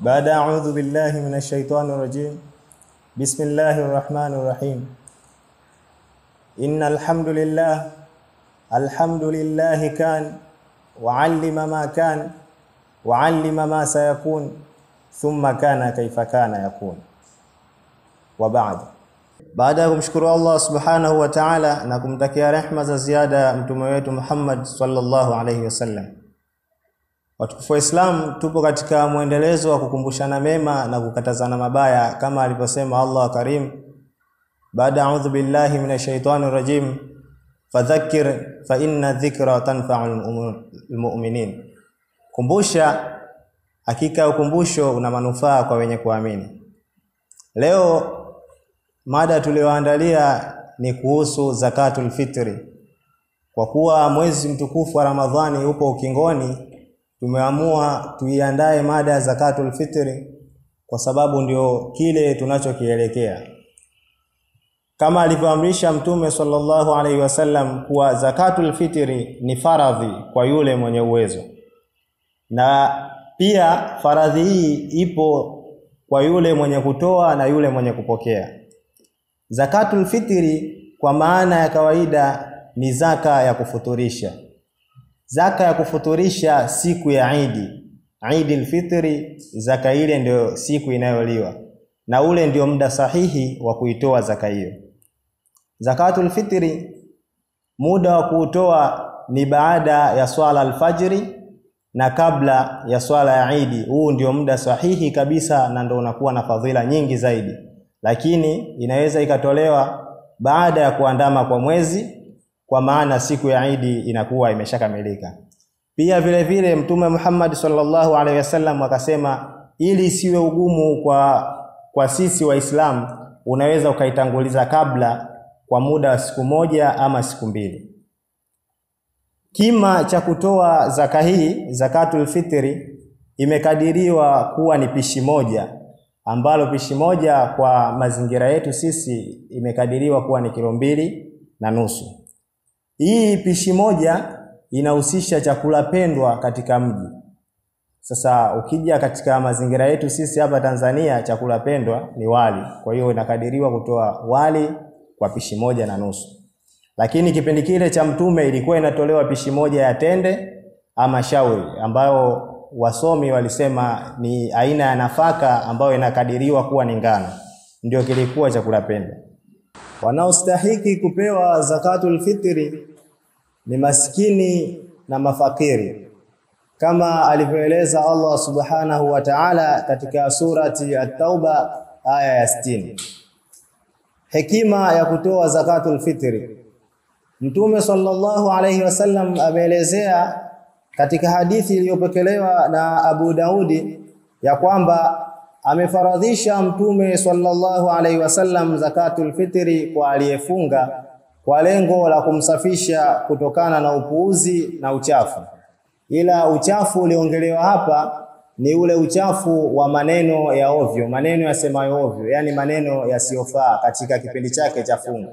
بعد أعوذ بالله من الشيطان الرجيم بسم الله الرحمن الرحيم إن الحمد لله الحمد لله كان وعلم ما كان وعلم ما سيكون ثم كان كيف كان يكون وبعد baada ya kumshukuru Allah subhanahu wa ta'ala na kumtakia rehma za ziada mtume wetu Muhammad sallallahu alayhi wasallam Watukufu wa Islam, tupo katika mwendelezo wa kukumbushana mema na kukatazana mabaya kama alivyosema Allah Karim, baada a'udhu billahi minash shaitani rajim, fadhakkir fa inna dhikra tanfa'ul mu'minin, kumbusha, hakika ukumbusho una manufaa kwa wenye kuamini. Leo mada tuliyoandalia ni kuhusu zakatul fitri. Kwa kuwa mwezi mtukufu wa Ramadhani upo ukingoni, tumeamua tuiandae mada ya zakatul fitri kwa sababu ndio kile tunachokielekea, kama alivyoamrisha Mtume sallallahu alaihi wasallam kuwa zakatul fitri ni faradhi kwa yule mwenye uwezo, na pia faradhi hii ipo kwa yule mwenye kutoa na yule mwenye kupokea. Zakatul fitri kwa maana ya kawaida ni zaka ya kufuturisha zaka ya kufuturisha siku ya Idi, Idi al-Fitri, zaka ile ndio siku inayoliwa na ule ndio muda sahihi wa kuitoa zaka hiyo. Zakatul fitri, muda wa kuutoa ni baada ya swala alfajiri na kabla ya swala ya Idi. Huu ndio muda sahihi kabisa na ndio unakuwa na fadhila nyingi zaidi, lakini inaweza ikatolewa baada ya kuandama kwa mwezi kwa maana siku ya Idi inakuwa imeshakamilika. Pia vile vile Mtume Muhammad sallallahu alaihi wasallam akasema, ili isiwe ugumu kwa kwa sisi Waislamu, unaweza ukaitanguliza kabla kwa muda wa siku moja ama siku mbili. Kima cha kutoa zaka hii, zakatul fitri, imekadiriwa kuwa ni pishi moja, ambalo pishi moja kwa mazingira yetu sisi imekadiriwa kuwa ni kilo mbili na nusu. Hii pishi moja inahusisha chakula pendwa katika mji. Sasa ukija katika mazingira yetu sisi hapa Tanzania, chakula pendwa ni wali. Kwa hiyo inakadiriwa kutoa wali kwa pishi moja na nusu, lakini kipindi kile cha Mtume ilikuwa inatolewa pishi moja ya tende ama shauri, ambayo wasomi walisema ni aina ya nafaka ambayo inakadiriwa kuwa ni ngano, ndio kilikuwa chakula pendwa. Wanaostahiki kupewa zakatul fitri ni maskini na mafakiri kama alivyoeleza Allah subhanahu wa ta'ala katika surati At-Tauba aya ya 60. Hekima ya kutoa zakatul fitri, Mtume sallallahu alayhi wasallam ameelezea katika hadithi iliyopokelewa na Abu Daudi ya kwamba amefaradhisha Mtume sallallahu alaihi wasallam zakatul fitri kwa aliyefunga kwa lengo la kumsafisha kutokana na upuuzi na uchafu. Ila uchafu uliongelewa hapa ni ule uchafu wa maneno ya ovyo, maneno yasemayo ovyo, yani maneno yasiyofaa katika kipindi chake cha funga.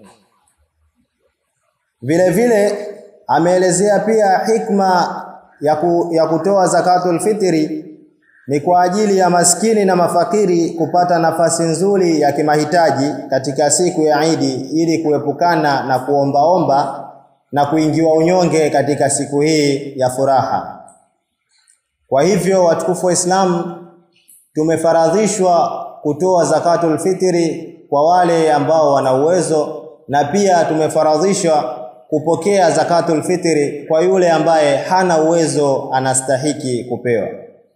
Vile vile ameelezea pia hikma ya, ku, ya kutoa zakatul fitri ni kwa ajili ya maskini na mafakiri kupata nafasi nzuri ya kimahitaji katika siku ya Idi ili kuepukana na kuombaomba na kuingiwa unyonge katika siku hii ya furaha. Kwa hivyo watukufu wa Islam, tumefaradhishwa kutoa zakatul fitri kwa wale ambao wana uwezo na pia tumefaradhishwa kupokea zakatul fitri kwa yule ambaye hana uwezo, anastahiki kupewa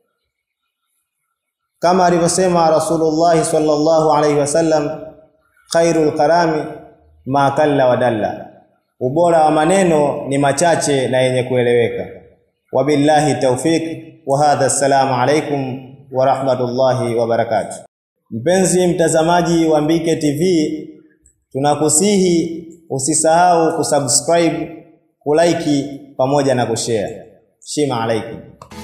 kama alivyosema Rasulullah sallallahu alaihi wasallam, khairul kalami ma kalla wa dalla, ubora wa maneno ni machache na yenye kueleweka. Wabillahi tawfik wa hadha, assalamu alaikum wa rahmatullahi wa barakatuh. Mpenzi mtazamaji wa Mbike TV, tunakusihi usisahau kusubscribe, kulike pamoja na kushare. Shima alaikum.